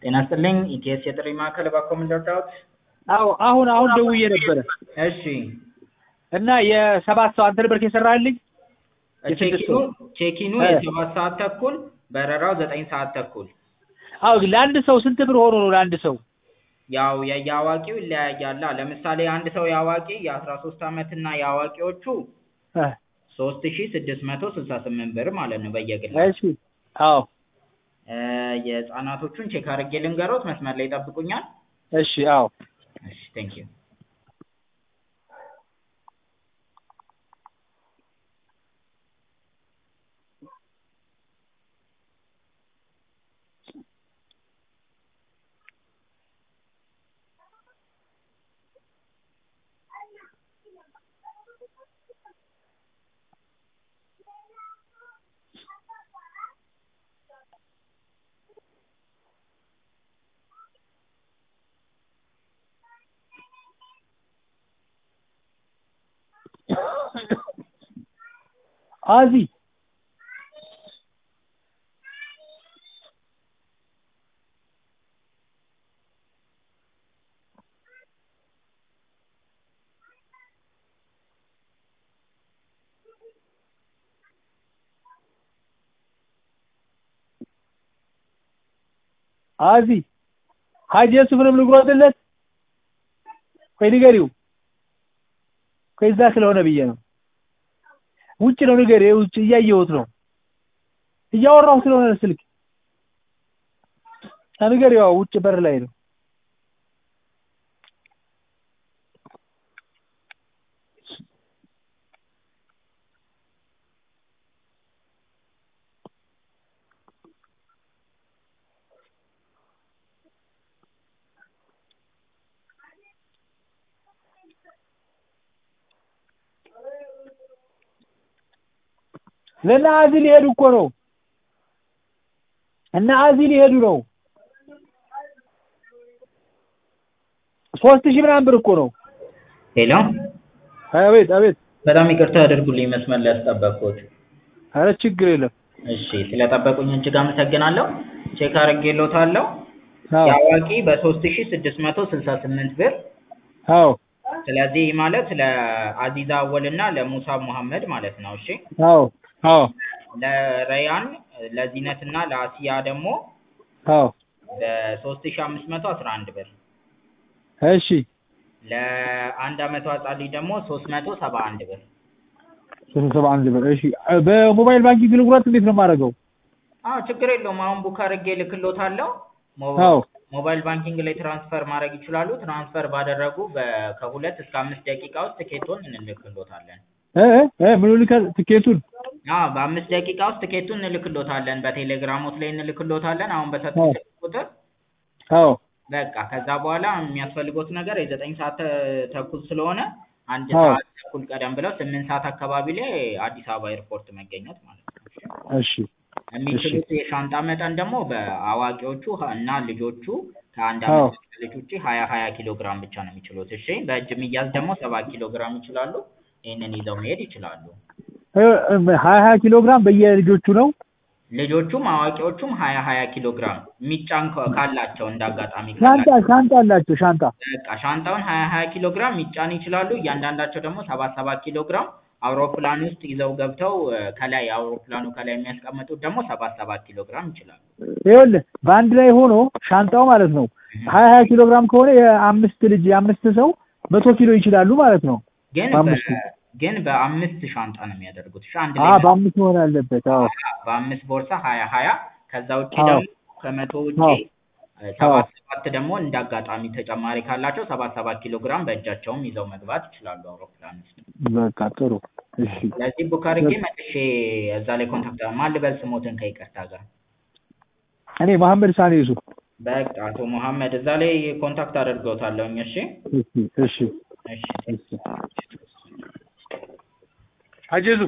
ጤና ይስጥልኝ ኢቲኤስ የጥሪ ማዕከል እባክዎ ምን ልርዳዎት? አዎ አሁን አሁን ደውዬ ነበረ እሺ እና የሰባት ሰው አንተ ነበርክ የሰራህልኝ የስድስት ቼኪኑ ሰው ቼኪኑ እ የሰባት ሰዓት ተኩል በረራው ዘጠኝ ሰዓት ተኩል አዎ ለአንድ ሰው ስንት ብር ሆኖ ነው ለአንድ ሰው ያው የየአዋቂው ይለያያላ ለምሳሌ አንድ ሰው የአዋቂ የአስራ ሶስት አመት እና የአዋቂዎቹ እ ሶስት ሺ ስድስት መቶ ስልሳ ስምንት ብር ማለት ነው እሺ በየግላቸው አዎ እ የህፃናቶቹን ቼክ አድርጌ ልንገሮት መስመር ላይ ይጠብቁኛል እሺ አዎ እሺ ቴንኪው አዚ አዚ ሀጂ የሱፍንም ልጉረጥለት ቆይ ንገሪው ቆይ እዛ ስለሆነ ብዬ ነው ውጭ ነው ንገሪው ውጭ እያየሁት ነው እያወራሁ ስለሆነ ስልክ ንገሪው አዎ ውጭ በር ላይ ነው ለእነ አዚ ሊሄዱ እኮ ነው እነ አዚ ሊሄዱ ነው ሶስት ሺህ ምናምን ብር እኮ ነው ሄሎ አቤት አቤት በጣም ይቅርታ ያደርጉልኝ መስመር ላይ ያስጠበቅኩት ኧረ ችግር የለም እሺ ስለጠበቁኝ እጅግ አመሰግናለሁ ቼክ አድርጌልዎታለሁ አዎ የአዋቂ በሶስት ሺ ስድስት መቶ ስልሳ ስምንት ብር አዎ ስለዚህ ይህ ማለት ለአዚዛ አወል እና ለሙሳ ሙሐመድ ማለት ነው እሺ አዎ አዎ ለረያን ለዚነት እና ለአሲያ ደግሞ አዎ በሶስት ሺ አምስት መቶ አስራ አንድ ብር እሺ ለአንድ አመቷ ህጻን ልጅ ደግሞ ሶስት መቶ ሰባ አንድ ብር ሶስት ሰባ አንድ ብር እሺ በሞባይል ባንኪንግ ልጉራት እንዴት ነው የማደርገው አዎ ችግር የለውም አሁን ቡክ አድርጌ እልክልዎታለሁ ሞ- አዎ ሞባይል ባንኪንግ ላይ ትራንስፈር ማድረግ ይችላሉ ትራንስፈር ባደረጉ በ- ከሁለት እስከ አምስት ደቂቃ ውስጥ ትኬቱን እንልክልዎታለን እ እ እ ምን ልከል ትኬቱን አዎ በአምስት ደቂቃ ውስጥ ትኬቱን እንልክልዎታለን በቴሌግራሞት ላይ እንልክልዎታለን አሁን በሰጡት አዎ ስልክ ቁጥር አዎ በቃ ከዛ በኋላ የሚያስፈልጎት ነገር የዘጠኝ ሰዓት ተ- ተኩል ስለሆነ አንድ አዎ ሰዓት ተኩል ቀደም ብለው ስምንት ሰዓት አካባቢ ላይ አዲስ አበባ ኤርፖርት መገኘት ማለት ነው እሺ እሺ እሺ የሚችሉት የሻንጣ መጠን ደግሞ በአዋቂዎቹ ህ- እና ልጆቹ ከአንድ አዎ አመት እስከ ልጅ ውጪ ሀያ ሀያ ኪሎ ግራም ብቻ ነው የሚችሉት እሺ በእጅ የሚያዝ ደግሞ ሰባት ኪሎ ግራም ይችላሉ ይህንን ይዘው መሄድ ይችላሉ እ እ ሀያ ሀያ ኪሎ ግራም በየልጆቹ ነው ልጆቹም አዋቂዎቹም ሀያ ሀያ ኪሎ ግራም የሚጫን ከ- ካላቸው እንደ አጋጣሚ ሻንጣ ካላቸው ሻንጣ አላቸው ሻንጣ በቃ ሻንጣውን ሀያ ሀያ ኪሎ ግራም ሚጫን ይችላሉ እያንዳንዳቸው ደግሞ ሰባት ሰባት ኪሎ ግራም አውሮፕላን ውስጥ ይዘው ገብተው እ፣ ከላይ አውሮፕላኑ ከላይ የሚያስቀምጡት ደግሞ ሰባት ሰባት ኪሎ ግራም ይችላሉ ይኸውልህ በአንድ ላይ ሆኖ ሻንጣው ማለት ነው ሀያ ሀያ ኪሎ ግራም ከሆነ የአምስት ልጅ የአምስት ሰው መቶ ኪሎ ይችላሉ ማለት ነው ግን በአምስቱ በ- ግን በአምስት ሻንጣ ነው የሚያደርጉት እሺ አንድ አ ላይ በአምስት መሆን አለበት አዎ በአምስት ቦርሳ ሀያ ሀያ ከዛ ውጭ አዎ ደግሞ ከመቶ ውጭ አዎ እ፣ አዎ ሰባት ሰባት ደግሞ እንደ አጋጣሚ ተጨማሪ ካላቸው ሰባት ሰባት ኪሎ ግራም በእጃቸውም ይዘው መግባት ይችላሉ አውሮፕላን ውስጥ በቃ ጥሩ እሺ ስለዚህ ቡክ አድርጌ መልሼ እዛ ላይ ኮንታክት ማን ልበል ስሞትን ከይቅርታ ጋር እኔ መሐመድ ሳኔ ዩሱፍ በቃ አቶ መሐመድ እዛ ላይ ኮንታክት አድርገውታለሁኝ እሺ እሺ እሺ እሺ እሺ ሀጂ ዩሱፍ